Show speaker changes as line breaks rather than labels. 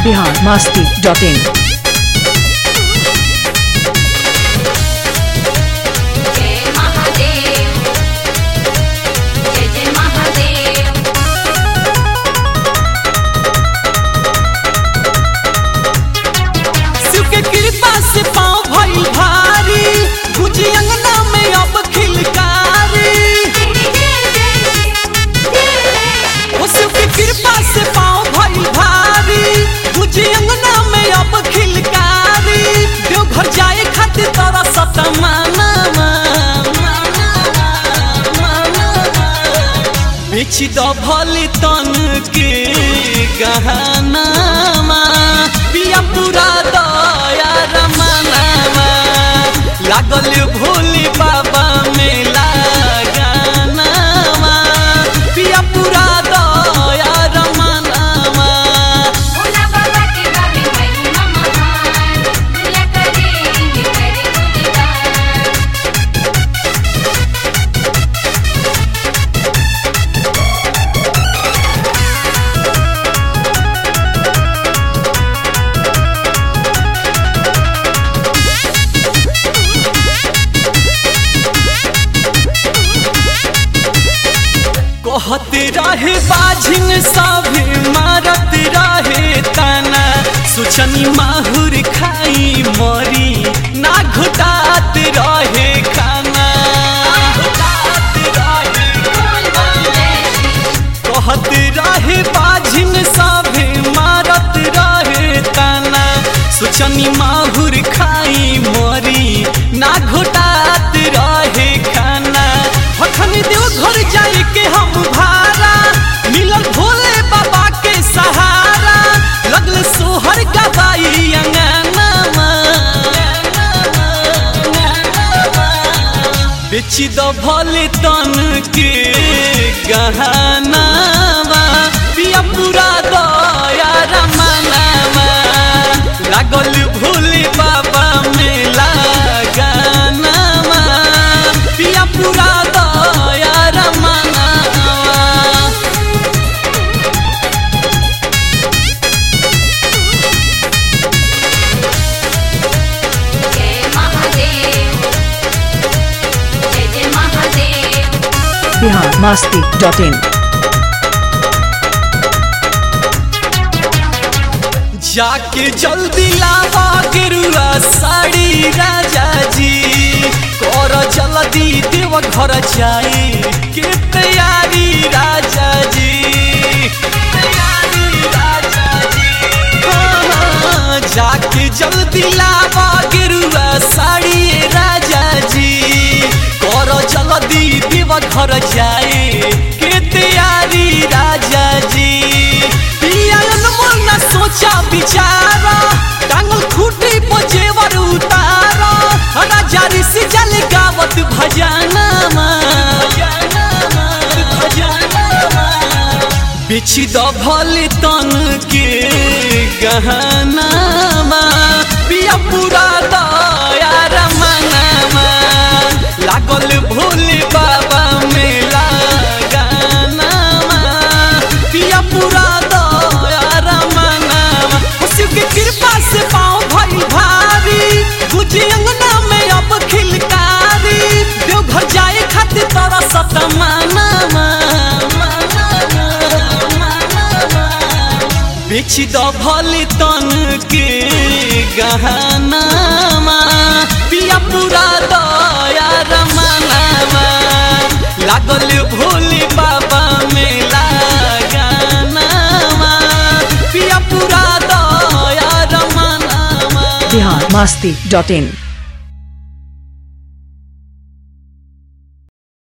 Bihar Masti dot इन
जय महादेव जय जय महादेव
शिव के कृपा से पाँव भइल भारी गुजी अंगना में अब खिलकारी ओ शिव के कृपा से पाँव भइल भारी गुजी अंगना में अब खिलकारी देवघर जाए खातिर तोरा सतमाना बेची दो भली तन के गहना पिया पूरा दया रमनामा लागल भोली बाबा मेला गानामा पिया पूरा दया रमनामा
भोला बाबा के गावे महिमा महान दुनिया करेंगे करे गुणगान
कहते रहे बाझिन सभे मारत रहे तना सुचनी माहुर खाई मरी ना घुटात रहे खाना कहते रहे बाझिन सभे मारत रहे तना सुचनी माहुर खाई मरी ना घुटात रहे खाना हखन देव घर जाए के हम भारा मिलल भोले बाबा के सहारा लगल सोहर गवाई अंगनामा बेची दो भले तन के गहनामा पिया पूरा दया रमनामा लागल भोले बाबा मेला गानामा पिया पूरा दया रमनामा
जय महादेव जय जय महादेव
बिहार मस्ती डॉट इन
जाके जल्दी लावा गेरुआ साड़ी राजा जी कर जल्दी देव घर जाए के तैयारी राजा जी तैयारी राजा जी हाँ, हाँ, जाके जल्दी लावा गेरुआ साड़ी राजा जी कर जल्दी देव घर जाए के तैयारी राजा जी पियालन मन न सोचा बिचारा टांगल खूटी पर जेवर उतारा राजा ऋषि जल गावत भजनमा बेची द भले तन के गहनामा पिया पूरा दया रमनामा लागल भोले बाबा मेला गानामा पिया पूरा दया रमनामा शिव के कृपा से पाँव भइल भारी गुजी अंगना में अब खिलकारी देवघर जाए खातिर तोरा सतमानामा बेची दो भले तन के गहनामा पिया पूरा दया रमनामा लागल भोले बाबा मेला गानामा पिया पूरा दया रमनामा
बिहार मस्ती डॉट इन